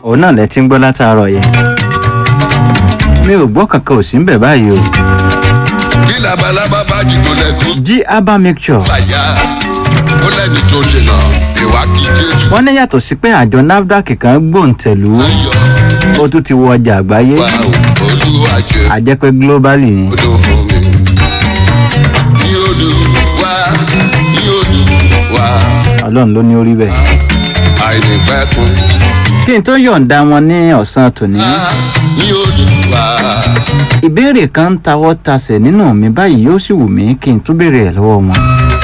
òun náà lẹ ti ń gbọ́ látàárọ̀ yẹn mi ò gbọ́ kankan ò sí ń bẹ̀ báyìí o bí labalábá bá jìnnà lẹ́kùn jí herbal mixture bàyà ó lẹ́ni tó dènà ìwà kí jésù wọ́n ní yàtọ̀ sí pé àjọ nafdac kan gbòǹtẹ̀lú ayọ̀ ó tún ti wọ ọjà àgbáyé wà ó olúwa jẹ àjẹpẹ́ globally ni odò fún mi. ní odò wá ní odò wá ọlọ́run ló ní orí bẹ́ẹ̀. àìnípẹ̀kun kí n tó yọ̀ǹda wọn ní ọ̀sán tòní wá ní odò wá. ìbéèrè kan ń tawọ́ tasẹ̀ nínú mi báyìí yóò sì wù mí kí n tún béèrè ẹ̀ lọ́wọ́ wọn.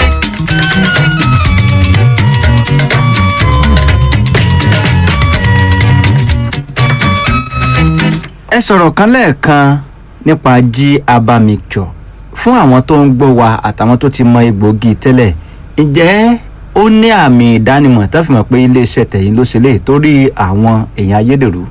ẹ sọ̀rọ̀ kan lẹ́ẹ̀kan nípa jí herbal mixture fún àwọn tó ń gbọ́ wa àtàwọn tó ti mọ egbòogi tẹ́lẹ̀ ǹjẹ́ ó ní àmì ìdánimọ̀ tó fi mọ̀ pé iléeṣẹ́ tẹ̀yìn ló ṣe lè torí àwọn èèyàn ayédèrú.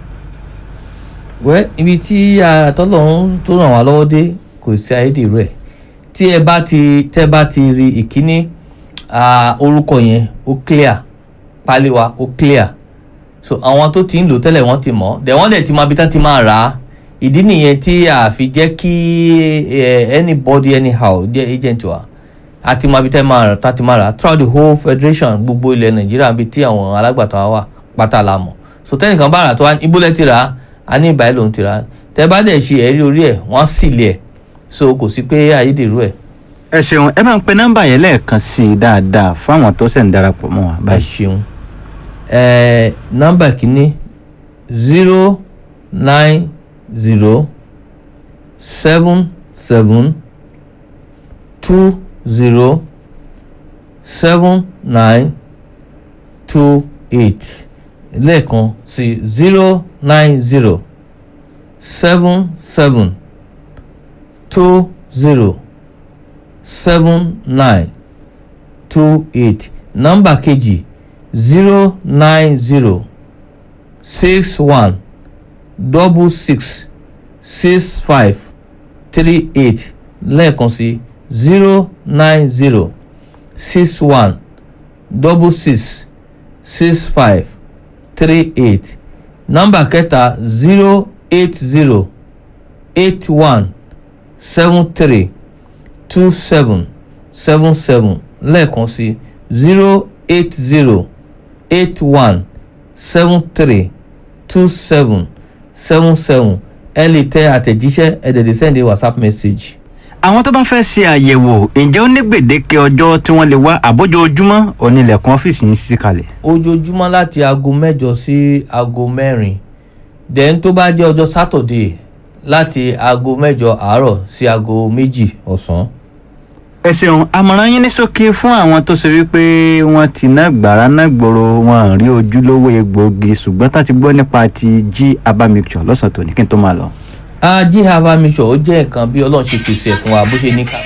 wẹ́ ibi tí àtọ́lọ́hún tó ràn wá lọ́wọ́ dé kò sí ayédèrú ẹ̀ tí ẹ bá ti tẹ́ bá ti rí ìkíní ah, orúkọ yẹn ó clear pálí wa ó clear so àwọn tó ti ń lò tẹ́lẹ̀ wọ́n ti mọ̀ dẹ̀ wọ́n dẹ̀ ti mọ ibi tán ti máa rà á ìdí nìyẹn tí a fi jẹ́ kí eh, anybody anyhow jẹ́ agent wa àti mọ ibi tẹ́ máa rà tá ti máa rà á throughout the whole federation gbogbo ilẹ̀ nàìjíríà bíi tí àwọn alágbàtà wa wà pátá la mọ̀ so tẹ́nìkan bá rà tó wá ibólẹ̀ ti rà á a ní ìbáyé lòun ti rà á tẹ́ bá dẹ̀ ṣe ẹ̀rí orí ẹ̀ wọ́n sì lé ẹ̀ so kò sí pé ayédèrú ẹ̀ ẹ ṣeun ẹ máa ń pe nọ́mbà yẹn lẹ́ẹ̀kan sí i dáadáa fáwọn tó ṣẹ̀ ń darapọ̀ mọ́ wa ẹ báyìí. ṣeun ẹ nọ́mbà kìíní zero nine zero seven seven two zero seven nine two eight lẹ́ẹ̀kan sí zero nine zero seven seven two zero seven nine two eight nọ́mbà kejì zero nine zero six one double six six five three eight lẹ́ẹ̀kan sí zero nine zero six one double six six five three eight nọ́mbà kẹta zero eight zero eight one seven three two seven seven seven lẹ́ẹ̀kan sí zero eight zero eight one seven three two seven seven seven ẹ lè tẹ àtẹ̀jíṣẹ́ ẹ dẹ̀ lè send a whatsapp message. àwọn tó bá fẹ́ ṣe àyẹ̀wò ǹjẹ́ ó ní gbèdéke ọjọ́ tí wọ́n lè wá àbójoojúmọ́ onílẹ̀kùn ọ́fíìsì yín ṣí kalẹ̀. ojoojúmọ́ láti aago mẹ́jọ sí aago mẹ́rin then tó bá jẹ́ ọjọ́ saturday láti aago mẹ́jọ àárọ̀ sí aago méjì ọ̀sán. ẹ ṣeun àmọ̀ràn yín ní ṣókí fún àwọn tó ṣe wípé wọ́n ti ná gbàrà ná gbòòrò wọn rí ojúlówó egbòogi ṣùgbọ́n tá ti gbọ́ nípa ti jí herbal mixture lọ́sàn-án tòní kí n tó máa lọ. ají herbal mixture ó jẹ́ nǹkan bí ọlọ́run ṣe pèsè ẹ̀ fún wa bó ṣe ní ká.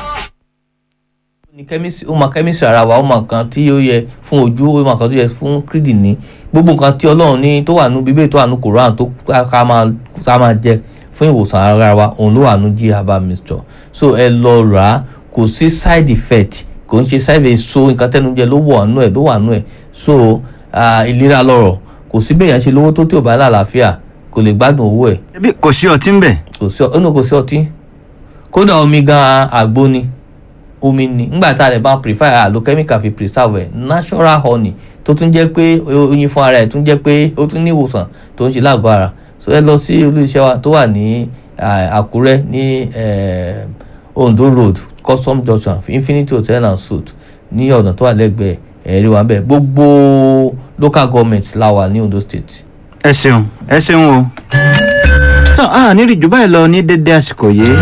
ní chemistry ó mọ chemistry ara wa ó mọ nǹkan tí ó yẹ fún ojú ó mọ nǹkan tó yẹ fún kíndìnrín gbogbo nǹkan tí ọlọ́run ní tó wà nú bíbélì tó wà nú koran tó ká máa ká máa jẹ fún ìwòsàn ara wa òun ló wà nú jí herbal mixture so ẹ lọ rà á kò sí side effect kò ń ṣe side effect so nǹkan tẹnu jẹ ló wà nú ẹ ló wà nú ẹ so ah, ìlera lọ́rọ̀ kò sí bẹ́ẹ̀ yẹn ṣe lówó tó tí ò bá lálàáfíà kò lè gbádùn owó ẹ̀ ẹbí kò sí ọtí ń bẹ̀. kò sí ọ inú kò sí ọtí kódà omi gan àgbo ni omi ni ńgbà tá a lè bá prefer àlò chemical fi preserve ẹ natural honey tó tún jẹ́ pé oyin fún ara ẹ̀ tún jẹ́ pé ó tún ní ìwòsàn tó ń ṣe lágọ̀ọ́ ara so ẹ lọ sí olú iṣẹ́ wa tó wà ní ah, Àkúrẹ́ ní eh, Ondo road custom junction infinity hotel and suite ní ọ̀nà tó wà lẹ́gbẹ̀ẹ́ ẹ̀rí wa bẹ́ẹ̀ gbogbo local government la wà ní Ondo state. ẹ ṣeun ẹ ṣeun o. tán a nírí jù báyìí lọ ní dédé àsìkò yìí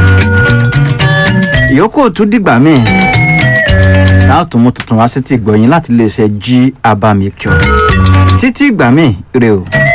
ìyókù tún dìgbà míì láàtún mú tuntun wá sí ti gbọ̀yìn láti lè ṣe jí herbal mixture títí ìgbà míì rè o.